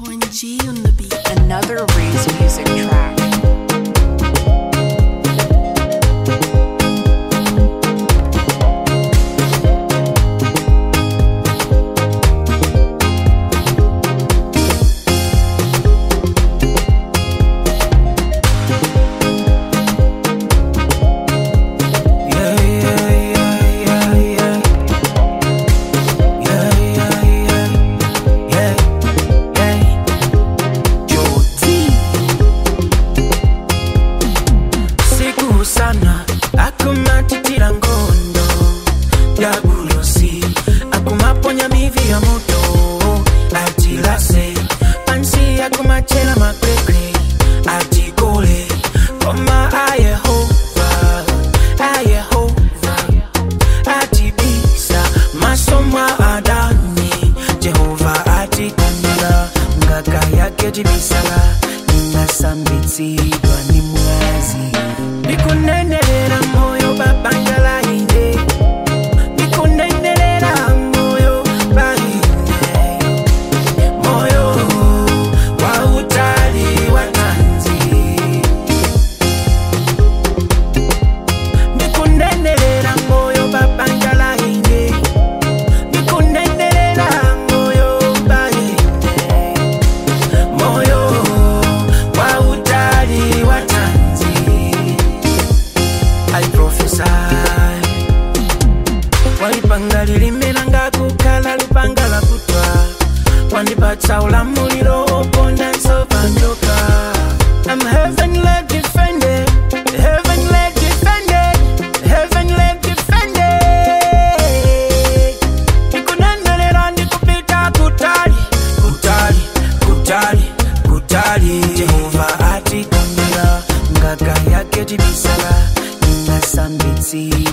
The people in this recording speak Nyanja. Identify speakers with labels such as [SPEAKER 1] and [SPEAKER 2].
[SPEAKER 1] Point G on the beat.
[SPEAKER 2] Another Reese music track.
[SPEAKER 3] Yeah, yeah, yeah, yeah, yeah. Yeah, yeah, yeah, yeah, yeah. Joti. Siku sana akumatitira ngondo ya bulosi akumaponya mivi ya moto atilase pansi akumachela makwekwe atikole koma ayehova ayehova atibisa masomwa adani jehova atitanira ngaka yake tibisala inasambitsidwa ni mwazi ndikunenelera moyo babangalaine ndikunenelera moyo baineyo moyo wa utali wa tanzi ndikunenelera moyo babangalaine ndikunenelera moyo baine moyo wa utali wa tanzi i prophesy walipanga lilimera nga kukala lupanga la kutwa wandipatsa ulamuliro oponda nsova njoka I'm heavenly defended, heavenly defended, heavenly defended. Ndikunendelera ndikupita kutali, kutali, kutali, kutali. Jehova atikamira ngaka yake tibisala inasambitsi